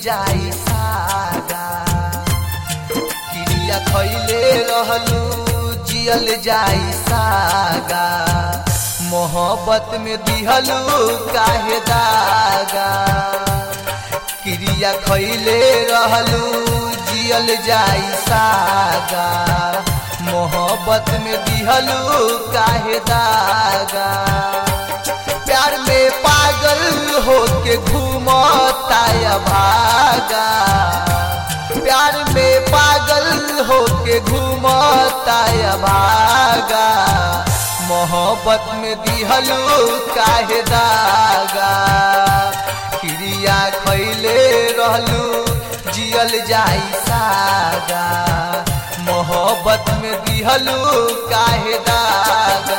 जाई सागा क्रिया खैले रहलू जियल जाई सागा मोहब्बत में दिहलू काहे दागा क्रिया खैले रहलू जियल जाई सागा मोहब्बत में दिहलू काहे दागा प्यार में पागल होके घूमता या भागा प्यार में पागल होके घूमता या भागा मोहब्बत में दिहलू काहे दागा क्रिया खैले रहलू जियल जाई सागा मोहब्बत में दिहलू काहे दागा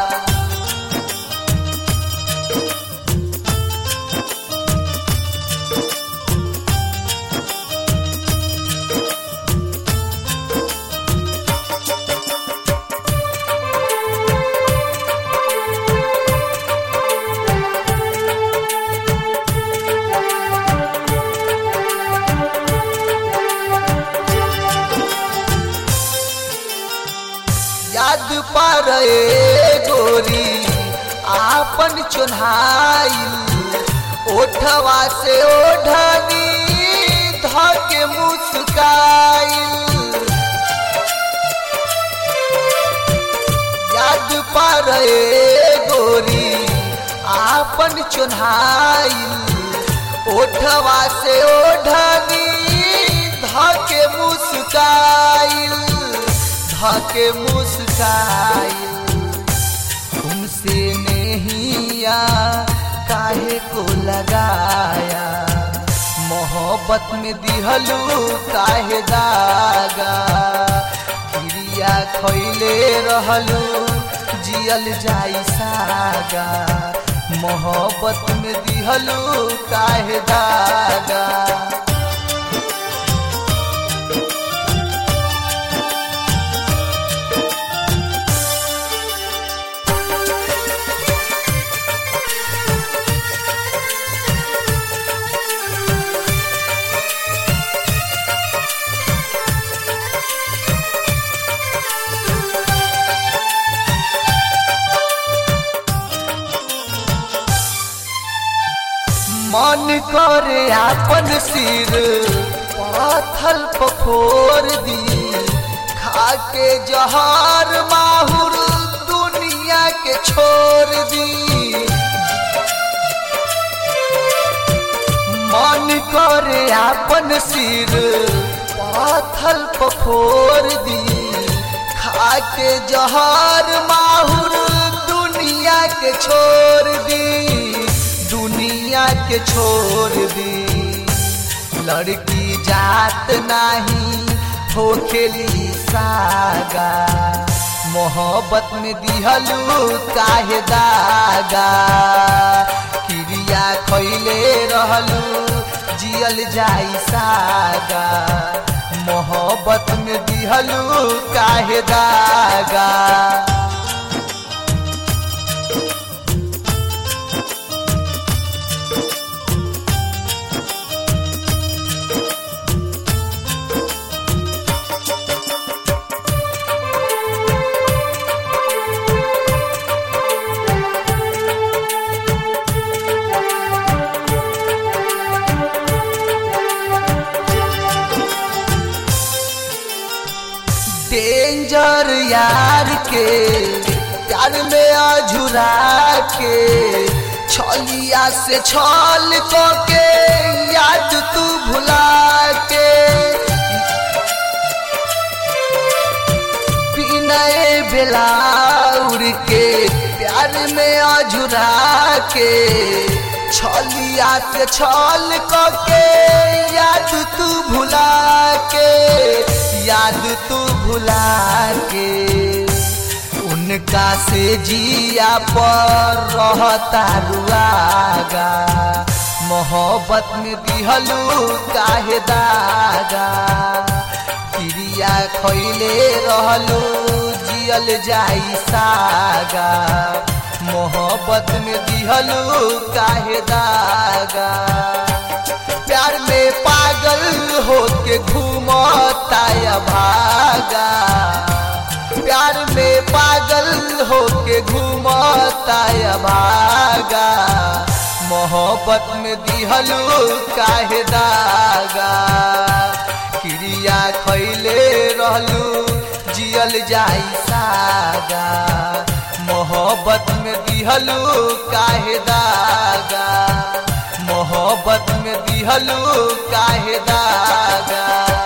याद पर गोरी आपन चुन्हाइल ओठवा से ओढ़नी धके मुस्काइल याद पर गोरी आपन चुन्हाइल ओठवा से ओढ़नी धके मुस्काइल धके मुस्काइल तुमसे नहिया काहे को लगाया मोहब्बत में दिहलू काहे दागा क्रिया खैले रहलू जियल जाई सागा मोहब्बत में दिहलू काहे दागा मन करे आपन सिर पथल पखोर दी खाके जहर माहुर दुनिया के छोड़ दी मन करे आपन सिर पथल पखोर दी खाके जहर माहुर दुनिया के छोड़ दी दुनिया के छोड़ दी लड़की जात नाही हो खेली सागा मोहब्बत में दिहलू काहे दागा क्रिया खैले रहलू जियल जाई सागा मोहब्बत में दिहलू काहे दागा डेंजर यार के प्यार में अझुरा के छलिया से छल को के याद तू भुला के बिनय बेलाउर के प्यार में अझुरा के छलिया से छल को के याद तू भुला के याद तू भुला के उनका से जिया पर रहता रुआगा मोहब्बत में दिहलू काहे दागा क्रिया खैले रहलू जियल जाई सागा मोहब्बत में दिहलू काहे दागा प्यार में पागल होके घूमता या भागा प्यार में पागल होके घूमता या भागा मोहब्बत में दिहलू काहे दागा क्रिया खैले रहलू जियल जाई सागा मोहब्बत में दिहलू काहे दागा मोहब्बत में दिहलू काहे दागा